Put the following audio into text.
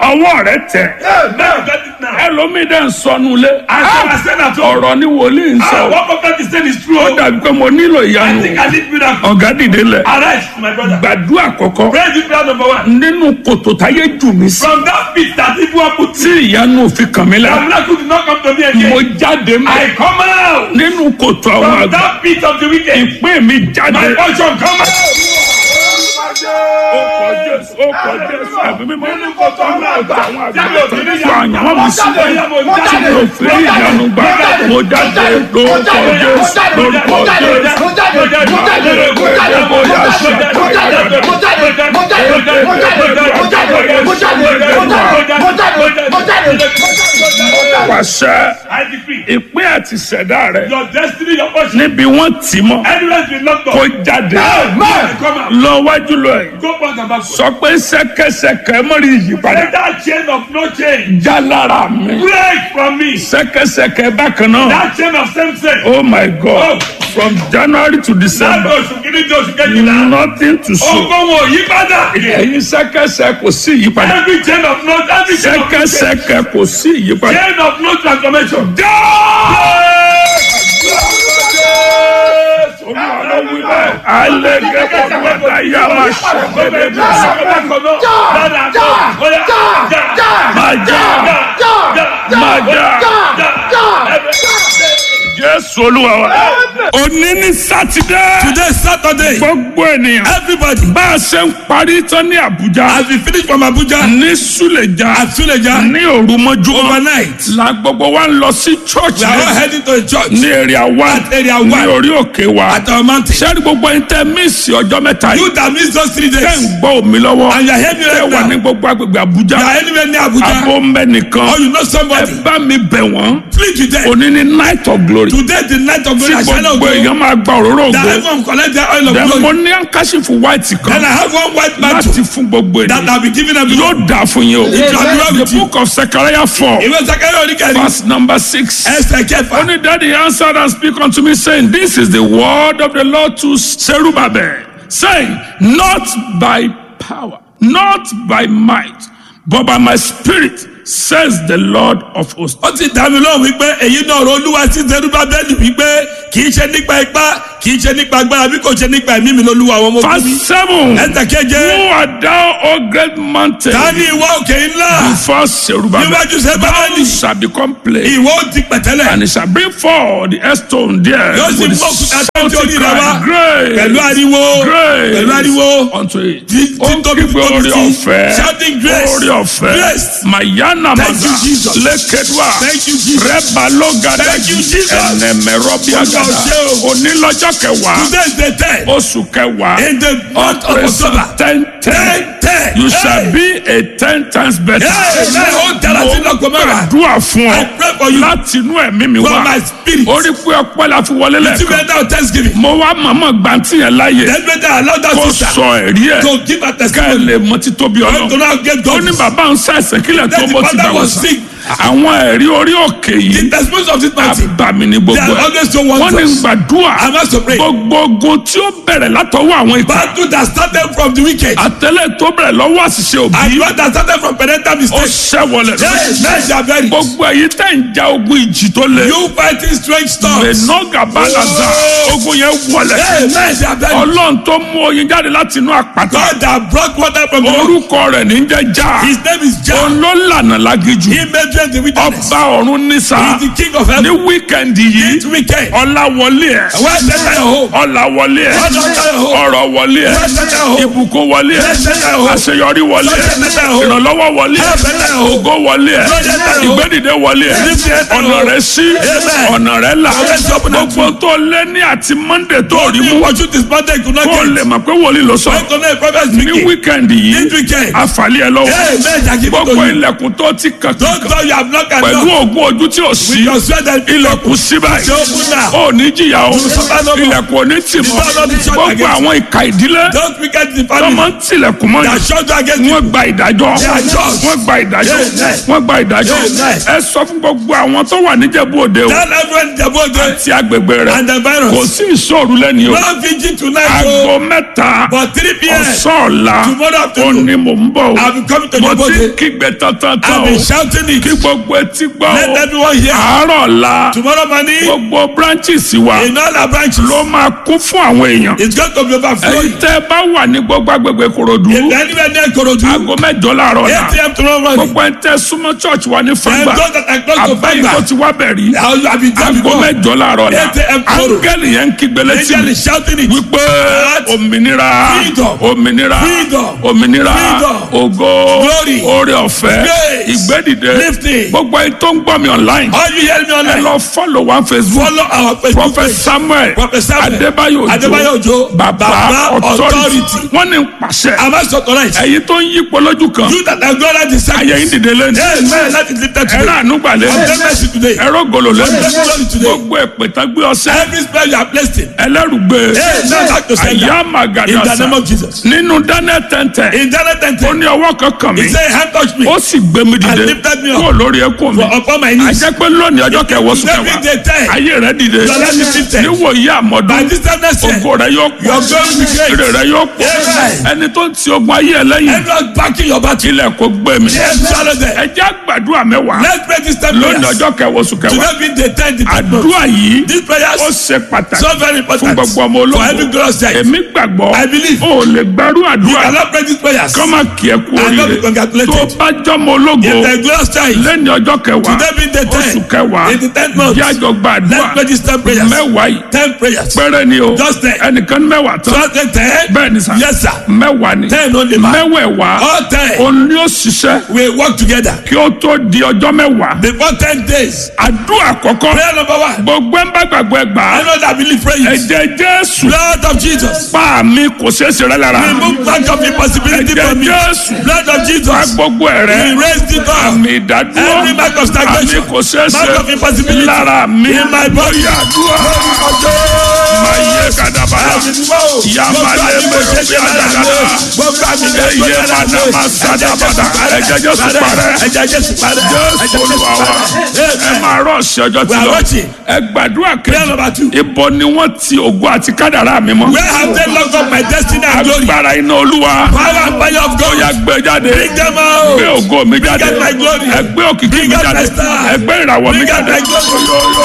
ọwọ́ rẹ tẹ̀ Now get it now. ẹlòmíì dẹ̀ ń sọnù lé I shall ascend at home. ọ̀rọ̀ ni wòlíì ń Ah, sọ what prophet is saying is true. ó dàbí pé mo nílò I ìyanu think I need miracle. ọ̀gá dìde lẹ̀ Arise, my brother. gbàdúrà kọ̀kọ́ Pray this prayer number one. nínú kòtò táyé jù mí sí From that pit that people have put tí ìyanu òfin kàn mí the lára miracle did not come to me mo again. jáde mọ́ I come out nínú kòtò àwọn from àgbà that pit of the wicked. ìpín mi jáde My portion come out. ó kọ jésù ó kọ jésù ẹ̀mí mímọ́ Nínú kòtò àwọn àgbà. àwọn àgbà Jáde òfin tó níyà. àyànwó mi sí Jáde, mo tí jáde. mo fi rí ìyanu gbà mo jáde lórúkọ jésù lórúkọ jésù pàṣẹ I decree ìpín àti ṣẹ̀dá rẹ your destiny, your portion, níbi wọ́n tì mọ́ anywhere you locked kó up, jáde come out. lọ wájú lọ yìí Go back and backward. sọ pé ṣẹ̀kẹ̀ṣẹ̀kẹ̀ mọ́rí ìyípadà Let that chain of no change já lára mi break from me. ṣẹ̀kẹ̀ṣẹ̀kẹ̀ bákan náà That chain of same sex. oh my god from january to Láti december oṣù kìíní di oṣù kejìlá. nothing to show Ogun wo yí padà. ẹ̀yin ṣẹ̀kẹ̀ṣẹ̀ kò sí ìyípadà Every chain of no every chain of no change. ṣẹ̀kẹ̀ṣẹ̀kẹ̀ kò sí ìyípadà. Chain of no transformation. Jésù olúwa wa. Òní ní Sátidé. Today Saturday. Gbogbo ènìyàn. Everybody. Bá a ṣe ń parí tán ní Àbújá. As we finish from Abuja. Ní Súlẹ̀já. At Suleja. Ní òru mọ́júmọ́. Overnight. La gbogbo wa ń lọ sí church We are all rẹ̀. heading to a church. Ní area one. At area Ní one. orí òkè wa. At our mountain. Sẹ́ni gbogbo ẹni tẹ́ mísì ọjọ́ mẹ́ta yìí. You that miss those three Tẹ́ days. ń gbọ́ omi lọ́wọ́. And you are hearing me Tẹ́ right wà now. ní gbogbo agbègbè Àbújá. You are anywhere near Abuja. Abo ń bẹ nìkan. Or you know Ẹ somebody. bá mi bẹ̀ wọ́n. Plead with them. Òní ni night of glory. Today the night of Tí glory. I shall not gbogbo go. èèyàn máa gba òróró That ògo. everyone collect their oil of Then mo glory. ní àǹkáṣífù white Then kan I have one white mantle. láti fún gbogbo That ènìyàn. I'll be giving everyone. Yóò dà fún yín o. àdúrà The with you. book of Zechariah four Ìwé Sakari Oníkẹ́ni. verse number six. Ẹsẹ̀ kẹfà. Only daddy answered and speak unto me, saying, This is the word of the Lord to Zerubbabel, saying, Not by power, not by might, but by my spirit, says the Lord of hosts. ó ti dá mi lóhùn wípé èyí náà ọ̀rọ̀ olúwa sí Serubábẹ́lì wípé kì í ṣe nípa ipá kì í ṣe nípa agbára bí kò ṣe nípa ẹ̀mí mi lolúwa àwọn ọmọ ogun mi. Verse 7 ẹsẹ̀ keje Who art thou, O great mountain? ta ni ìwọ òkè ńlá Before Zerubbabel, níwájú Serubábẹ́lì thou shall become plain, ìwọ ó ti pẹ̀tẹ́lẹ̀ and it shall bring forth the stone there Yóò sì with mú òkúta tó shouting orí rẹ̀ wá. cry, Grace, pẹ̀lú ariwo grace pẹ̀lú ariwo unto it. Tí- Ó tí tóbi kígbe tóbi orí sí. ọ̀fẹ́, Shouting grace. orí ọ̀fẹ́, Grace. Mayana Thank you, Maza, Jesus. Lékedua, Thank you, Jesus. Rẹ́bà Lọ́gàdá, Thank you, Jesus. Ẹnẹ̀mẹ̀rọ Bíagàdá, Olúwa ṣe o. Onílọ́jọ́ kẹwàá, today is the ten oṣù kẹwàá, in the month of October ten ten. ten ten You shall be a ten times better. Amen. Ó dára sí lọ́kọ̀ mẹ́wàá. Gbàdúrà fún I ọ pray for you láti inú ẹ̀mí mi from wá. my spirit Orí pé ọpẹ́ la fi wọlé to lẹ́ẹ̀kan. be now thanksgiving Mo wá màmá gbàǹtì yẹn láàyè. then better allow that Kó sister sọ ẹ̀rí ẹ̀. to give her Ká ẹ testimony lè mọ títóbi and to ọlọ́run. now get Ó God ní bàbá ń ṣàìsàn kílẹ̀ tó Then the bó ti father gbà was wọ́n sick. Àwọn ẹ̀rí orí òkè the yìí testimony of this party àbàmì ní they gbogbo are ẹ̀. always so Wọ́n ní wondrous gbàdúrà I must to pray gbogbo ogun tí ó bẹ̀rẹ̀ látọwọ́ àwọn ìka. battle that started from the wicked Àtẹ̀lé tó bẹ̀rẹ̀ lọ́wọ́ àṣìṣe òbí. and one that started from parental Ó mistake ṣẹ́wọlẹ̀ yes men shall vary gbogbo èyí tẹ̀ ń ja ogun ìjì tó le. you fighting strange storms mẹ̀nọ́gà balaza Oh. ogun yẹn wọlẹ̀. yes men shall vary ọlọ́run tó mú oyin jáde láti inú àpáta. God that brought water from the rock orúkọ rẹ̀ ní jẹ́ já. his name is Jah òun ló lànà lágíjù. he made them the wilderness ọba ọ̀run nísà. he is the king of ní heaven wíkẹ̀ndì this yìí weekend ọlá wọlé ẹ̀. where is your home ọlá wọlé ẹ̀. ọrọ̀ wọlé ẹ̀. ìbùkún wọlé ẹ̀. àṣeyọrí wọlé ẹ̀. ìrànlọ́wọ́ wọlé ẹ̀. ògo wọlé ẹ̀. ìgbẹ́dìde wọlé ẹ̀. ọ̀nà rẹ̀ sí. ọ̀nà rẹ̀ là. gbogbo tó lé ní àti monday tó rí mú. What you this Monday could not kó get. lè mọ̀ pé wòlíì ló sọ. When to know a prophet ní speaking. wíkẹ̀ndì This yìí weekend. àfàlẹ́ ẹ̀ lọ́wọ́. Hey, men shall give it to gbogbo you. ilẹ̀kùn tó ti kàn Don't kàn tell you have knocked and pẹ̀lú knocked. ògùn ojú tí ò sí Your sweat and ilẹ̀kùn síbẹ̀ Ṣé ó kú náà? ó ní jìyà o suffer no more. ilẹ̀kùn ò ní tì mọ́ will not be shut gbogbo against àwọn ìka ìdílé Don't forget the tó máa family ń tilẹ̀kùn mọ́ that yìí shut you against you. wọ́n gba ìdájọ́ They are just. wọ́n gba ìdájọ́ Amen. wọ́n gba ìdájọ́ Amen. ẹ sọ fún gbogbo àwọn tó wà níjẹ̀bú òde o Tell everyone the body àti agbègbè rẹ̀ and the kò virus. sí ìṣòro lẹ́ni o No vigil tonight aago o. mẹ́ta But 3 p.m. ọ̀sán ọ̀la Tomorrow ó afternoon. ní mò ń bọ̀ o I'll be coming to mo the ti body. kígbe tantan I'll o be shouting it. kí gbogbo etí gbọ́ Let o everyone hear. àárọ̀ ọ̀la Tomorrow morning, gbogbo branches wa in all our branches, ló máa kún fún àwọn èèyàn it's going to be èyí overflowing. tẹ́ ẹ bá wà ní gbogbo agbègbè Ìkòròdú If anywhere near Korodu, aago mẹ́jọ láàárọ̀ 8 ọ̀la a.m. tomorrow morning, gbogbo ẹ̀ tẹ́ súnmọ́ church wa ní and fúngbà those that are close to àbẹ́yìn tó Fanga, ti wá bẹ̀rí I'll I'll be there aago before. mẹ́jọ láàárọ̀ ọ̀la 8 a.m. tomorrow. áńgẹ́lì yẹn ń kígbe létí Angel mi is shouting it. wípé òmìnira Freedom. òmìnira Freedom. òmìnira Freedom. ògo Glory. oore ọ̀fẹ́ Grace. ìgbédìde Lifting. gbogbo ẹni tó ń gbọ́ mi online All you hear me ẹ online, lọ follow one Facebook follow our Facebook prophet page. Samuel Prophet Samuel Adébáyò Adébáyò Òjó, baba Baba authority Authority. wọ́n ní pàṣẹ Am I so correct? ẹ̀yin tó ń yípo lójú kan You that are God at the side. ayé yín dìde lẹ́nu Amen. That is lifted ẹ̀rọ today. ànúgbà lẹ́nu Obtain mercy today. ẹ̀rọ gòlò lẹ́nu Obtain glory today. gbogbo ìpètà gbé ọsẹ Every spell you are placed in. ẹlẹ́rùgbé Amen. Back to sender. àyà In the màgàdàsà name of Jesus. nínú Daniel tẹ́ntẹ́ In Daniel ó 10, ní ọwọ́ kankan mi he said, hand touch me. ó sì gbé mi dìde And lifted me up. kúrò lórí ẹkún mi For upon my knees. àjẹ́ pé lónìí ọjọ́ kẹwọ́ sùn Every kẹwàá day ten. ayé rẹ dìde Your life is lifted. níwòye By àmọ́dún this time next year, ògo rẹ yóò pọ̀ your glory will be great. èrè rẹ yóò pọ̀ Amen. ẹni tó ń ti ogun ayé ẹ lẹ́yìn Everyone backing your battle. ilẹ̀ kò gbé mi Yes, swallow them. ẹ jẹ́ àgbàdua mẹ́wàá Let's pray this time lónìí prayers. ọjọ́ kẹwọ́ sùn kẹwàá Today being the 10th, the 10th month. àdúrà yìí These prayers ó ṣe pàtàkì so very fún important gbogbo ọmọ for every ológun glorious child. èmi gbàgbọ́ I believe. ó lè gbàrú You àdúrà cannot pray these prayers. kọ́ máa kí ẹ kú And not be oríire congratulated. tó bá jọmọ ológo If the glorious child, lẹ́ni ọjọ́ kẹwàá today being the oṣù 10th, kẹwàá in the 10th month, yájọ gbàdúrà let's pray these 10 prayers. mẹ́wàá yìí 10 prayers. pẹ́rẹ́ ni o Just ten. ẹnìkan ní mẹ́wàá tán Just the 10. bẹ́ẹ̀ ni sà Yes, sir. mẹ́wàá ni 10 only man. mẹ́wẹ̀ẹ̀wá All 10 òun ni ó ṣiṣẹ́ we work together. kí ó tó di ọjọ́ mẹ́wàá Before 10 days. àdúrà àkọ́kọ́ Prayer number one. gbogbo ẹ̀ ń bá gbàgbọ́ ẹ gbà á I know that believe praying. ẹ̀jẹ̀ Jésù Blood of Jesus. pa mi kò ṣeé ṣe rẹ́ lára Remove back of impossibility ẹ̀jẹ̀ from me. Jésù Blood of pa Jesus. gbogbo ẹ̀ rẹ́ Erase the door. àmì ìdádúró Every mark of stagnation. àmì kò ṣeé Mark of ṣe impossibility. lára mi In my body. bóyá àdúrà máa yẹ kàdàbàdà yamalẹ mẹrẹ bí adagada eye mana ma sadabada ẹ̀jẹ̀ Jésù parẹ́ Ẹ̀jẹ̀ Jésù parẹ́. Jésù Olúwa wa ẹ máa rọ ọ̀sẹ̀ ọjọ́ tí We are lọ watching. ẹ gbàdúrà Prayer number two. kejì ibo ni wọ́n ti ògo àti kádàrá mi mọ́ Where have they locked up my destiny and glory? agbára iná Olúwa Power and fire of ó God. yá gbé jáde Bring them out. gbé ògo mi jáde out my glory. ẹ gbé òkìkí Bring mi out jáde my star. ẹ gbé ìràwọ̀ mi Bring out jáde my glory.